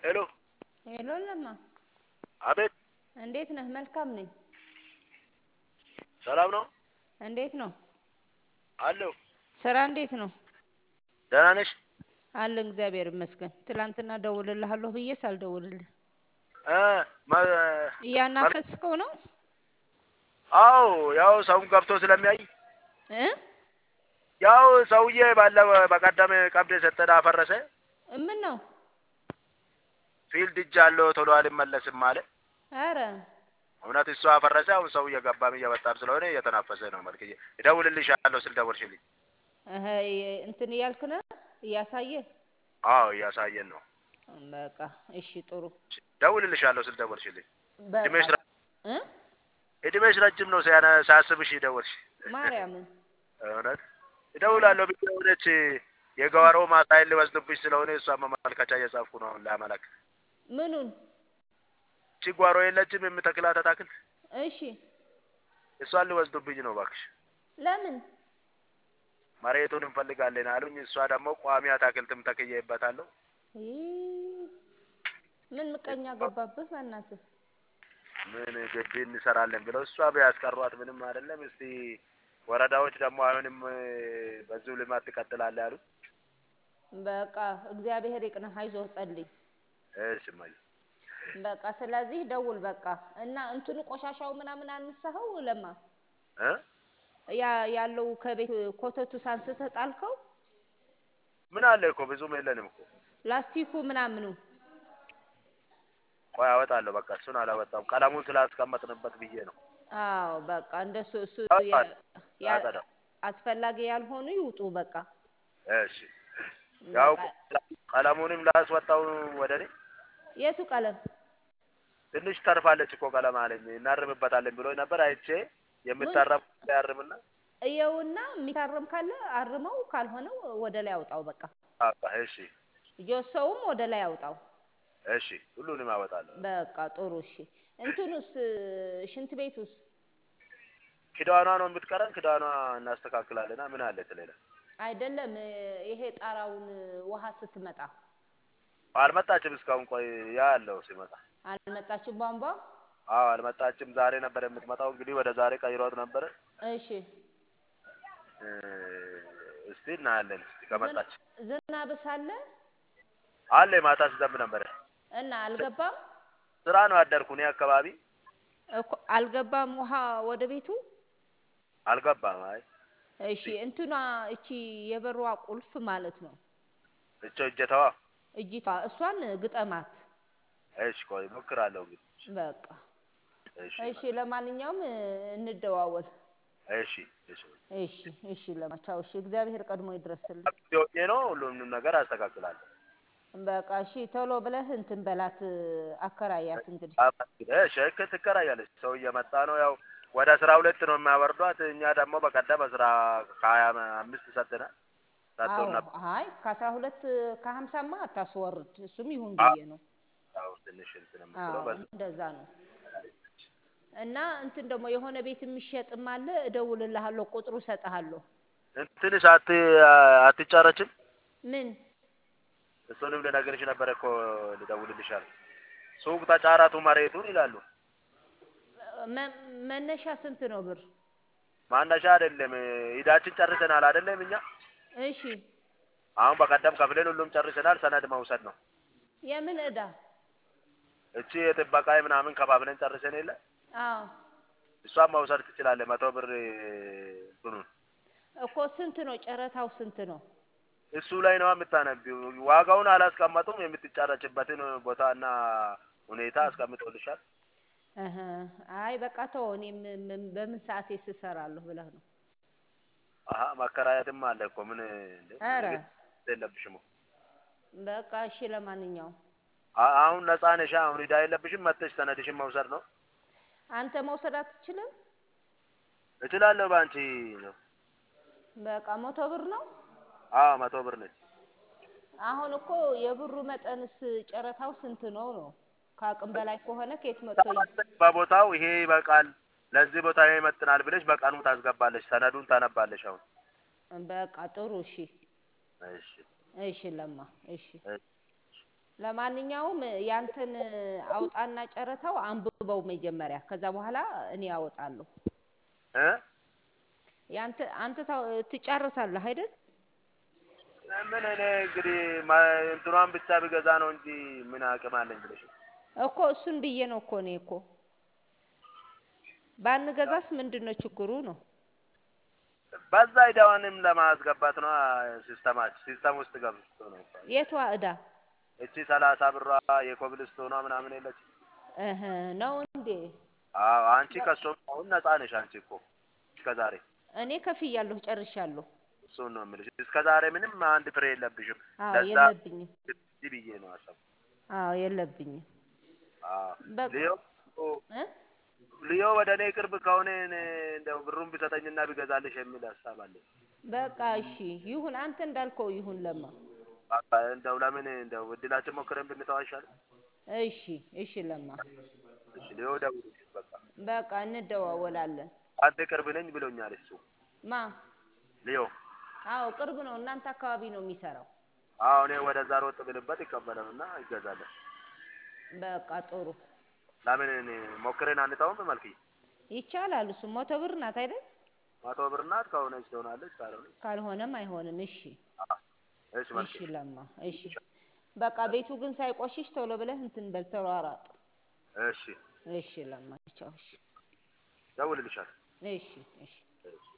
ሄሎ ሄሎ ለማ አቤት እንዴት ነህ? መልካም ነኝ። ሰላም ነው እንዴት ነው አለሁ ስራ? እንዴት ነው ደህና ነሽ አለን። እግዚአብሔር ይመስገን። ትላንትና ደውልልሃለሁ ብዬ ሳልደውልልህ እ መ- እያናፈስከው ነው አዎ ያው ሰውን ገብቶ ስለሚያይ እ ያው ሰውዬ ባለው በቀደም ቀብድ የሰጠን አፈረሰ ምን ነው? ፊልድ እጅ አለው ቶሎ አልመለስም አለ አረ እውነት እሱ አፈረሰ አሁን ሰው እየገባም እየወጣም ስለሆነ እየተናፈሰ ነው መልክዬ እደውልልሻለሁ ስል ደወልሽልኝ እህ እንትን እያልክ ነው እያሳየ አዎ እያሳየን ነው በቃ እሺ፣ ጥሩ ደውልልሻለሁ ስል ደወልሽልኝ በቃ እድሜሽ ረ- እ እድሜሽ ረጅም ነው ሲያነ- ሳስብሽ ደወልሽ ማርያምን እውነት እደውላለሁ ብዬ ሆነች የገዋሮ ማሳይን ሊወስዱብሽ ስለሆነ እሷ መመልከቻ እየጻፍኩ ነው አሁን ላመላክ ምኑን? እቺ ጓሮ የለችም የምተክላት አታክልት እሺ እሷን ሊወስዱብኝ ነው እባክሽ ለምን? መሬቱን እንፈልጋለን አሉኝ እሷ ደግሞ ቋሚ አታክልትም ተክዬበታለሁ ይህ ምን ምቀኛ ገባብህ? በእናትህ ምን ግቢ እንሰራለን ብለው እሷ ቢያስቀሯት ምንም አይደለም እስቲ ወረዳዎች ደግሞ አሁንም እ፣ በዚሁ ልማት ትቀጥላለህ አሉ በቃ እግዚአብሔር ይቅናህ፣ አይዞህ፣ ጸልይ። እሺ እማዬ በቃ ስለዚህ ደውል። በቃ እና እንትኑ ቆሻሻው ምናምን አነሳኸው? ለማ እ ያ ያለው ከቤት ኮተቱ ሳንስተህ ጣልከው? ምን አለ እኮ ብዙም የለንም እኮ ላስቲኩ ምናምኑ ቆይ አወጣለሁ በቃ እሱን አላወጣም ቀለሙን ስላስቀመጥንበት ብዬ ነው አዎ በቃ እንደሱ እሱ አወጣለሁ። ያ- ያ- አጸዳው። አስፈላጊ ያልሆኑ ይውጡ። በቃ እሺ ያው በቃ ቀለሙንም ላስወጣው ወደ እኔ የቱ ቀለም? ትንሽ ተርፋለች እኮ ቀለም አለኝ እናርምበታለን ብሎ ነበር አይቼ የምታረም ያርምና እየውና የሚታረም ካለ አርመው፣ ካልሆነው ወደ ላይ አውጣው። በቃ አባ እሺ ጆሶውም ወደ ላይ አውጣው። እሺ ሁሉንም አወጣለሁ በቃ ጥሩ እሺ። እንትኑስ ሽንት ቤቱስ? ክዳኗ ነው የምትቀረን ክዳኗ እናስተካክላለና ምን አለ ትሌላ አይደለም ይሄ ጣራውን ውሃ ስትመጣ አልመጣችም እስካሁን ቆይ ያ ያለው ሲመጣ አልመጣችም ቧንቧ። አዎ አልመጣችም ዛሬ ነበር የምትመጣው እንግዲህ ወደ ዛሬ ቀይሯት ነበረ እሺ እ፣ እስቲ እናያለን እስቲ ከመጣች ዝናብስ አለ አለ ማታ ሲዘንብ ነበረ እና አልገባም ስራ ነው ያደርኩ እኔ አካባቢ እኮ አልገባም ውሃ ወደ ቤቱ። አልገባም አይ እሺ እንትኗ እቺ የበሯ ቁልፍ ማለት ነው እቾ እጀታዋ እጅቷ እሷን ግጠማት። እሺ ቆይ ሞክራለሁ እንግዲህ በቃ እሺ እሺ፣ ለማንኛውም እንደዋወል። እሺ እሺ እሺ እሺ፣ ለማቻው እሺ፣ እግዚአብሔር ቀድሞ ይድረስልን። ሆኜ ነው ሁሉንም ነገር አስተካክላለሁ በቃ እሺ፣ ቶሎ ብለህ እንትን በላት አከራያት። እንግዲህ እሺ እክ- ትከራያለች ሰው እየመጣ ነው ያው ወደ አስራ ሁለት ነው የሚያወርዷት እኛ ደግሞ በቀደም አስራ ከሀያ አምስት ሰጥተናል ሰጥቶን አዎ፣ ነበር አይ ከአስራ ሁለት ከሀምሳማ አታስወርድ። እሱም ይሁን ብዬ ነው። ያው ትንሽ እንትን የምትለው አዎ በዚህ እንደዛ ነው። እና እንትን ደግሞ የሆነ ቤት የሚሸጥም አለ። እደውልልሃለሁ፣ ቁጥሩ እሰጥሃለሁ። እንትንስ አት አትጫረችም ምን እሱንም ልነግርሽ ነበረ እኮ ልደውልልሻል ሱቅ ተጫራቱ መሬቱን ይላሉ መ- መነሻ ስንት ነው ብር? ማነሻ አይደለም ሂዳችን ጨርሰናል አይደለም እኛ እሺ አሁን በቀደም ከፍለን ሁሉም ጨርሰናል ሰነድ መውሰድ ነው የምን እዳ? እቺ የጥበቃ ምናምን ከባብለን ጨርሰን የለ አዎ እሷን መውሰድ ትችላለህ መቶ ብር እንትኑን እኮ ስንት ነው ጨረታው? ስንት ነው? እሱ ላይ ነው የምታነቢው ዋጋውን አላስቀመጡም የምትጫረችበትን ቦታና ሁኔታ አስቀምጦልሻል እህ አይ በቃ ተው። እኔ ም- ም- በምን ሰዓቴ ስሰራለሁ ብለህ ነው? አሀ ማከራየትም አለ እኮ ምን እንዴ ኧረ ንግድ የለብሽም እኮ በቃ እሺ። ለማንኛውም አ- አሁን ነፃ ነሽ አሁን ሂዳ የለብሽም መጥተሽ ሰነድሽን መውሰድ ነው አንተ መውሰድ አትችልም? እችላለሁ በአንቺ ነው በቃ መቶ ብር ነው። አዎ መቶ ብር ነች አሁን እኮ የብሩ መጠንስ ጨረታው ስንት ነው ነው? ከአቅም በላይ ከሆነ ከየት መጥቶ ይ- በቦታው ይሄ ይበቃል ለዚህ ቦታ ይሄ ይመጥናል ብለሽ በቀኑ ታስገባለሽ ሰነዱን ታነባለሽ አሁን በቃ ጥሩ እሺ፣ እሺ እሺ ለማ እሺ። እሺ ለማንኛውም ያንተን አውጣና ጨረታው አንብበው መጀመሪያ፣ ከዛ በኋላ እኔ አወጣለሁ። እ ያንተ አንተ ታው- ትጨርሳለህ አይደል? ምን እኔ እንግዲህ ማ- እንትኗን ብቻ ብገዛ ነው እንጂ ምን አቅም አለኝ ብለሽ ነው። እኮ እሱን ብዬ ነው እኮ እኔ እኮ ባንገዛስ ምንድን ነው ችግሩ ነው? በዛ ሂዳዋንም ለማስገባት ነው ሲስተማች ሲስተም ውስጥ ገብቶ ነው የቷ እዳ እቺ ሰላሳ ብሯ የኮብልስቶኗ ምናምን የለች። እህ ነው እንዴ? አዎ አንቺ ከሶም አሁን ነፃ ነሽ። አንቺ እኮ እስከ ዛሬ እኔ ከፍያለሁ፣ ጨርሻለሁ። እሱን ነው የምልሽ። እስከ ዛሬ ምንም አንድ ፍሬ የለብሽም። አዎ ለዛ የለብኝም። እዚህ ብዬ ነው አሰብ አዎ የለብኝም። አዎ በቃ ሊዮ እ ሊዮ ወደ እኔ ቅርብ ከሆነ እኔ እንደው ብሩን ቢሰጠኝና ቢገዛልሽ የሚል ሀሳብ አለኝ። በቃ እሺ ይሁን፣ አንተ እንዳልከው ይሁን። ለማ በቃ እንደው ለምን እንደው እድላችን ሞክረን ብንተው አይሻልም? እሺ እሺ፣ ለማ እሺ ሊዮ ደውልልሽ በቃ በቃ እንደዋወላለን። አንተ ቅርብ ነኝ ብሎኛል እሱ ማ ሊዮ። አዎ ቅርብ ነው፣ እናንተ አካባቢ ነው የሚሰራው። አዎ እኔ ወደዛ ሮጥ ብልበት ይቀበለንና ይገዛለን። በቃ ጥሩ ለምን እኔ ሞክረን አንተውም? መልክ ይቻላል። እሱ መቶ ብር ናት አይደል? መቶ ብር ናት። ከሆነች ትሆናለች፣ ካልሆነች ካልሆነም አይሆንም። እሺ እሺ መልክ እሺ፣ ለማ እሺ። በቃ ቤቱ ግን ሳይቆሽሽ ቶሎ ብለህ እንትን በል ተሯሯጥ። እሺ እሺ ለማ ቻው። እሺ ደውልልሻል። እሺ እሺ እሺ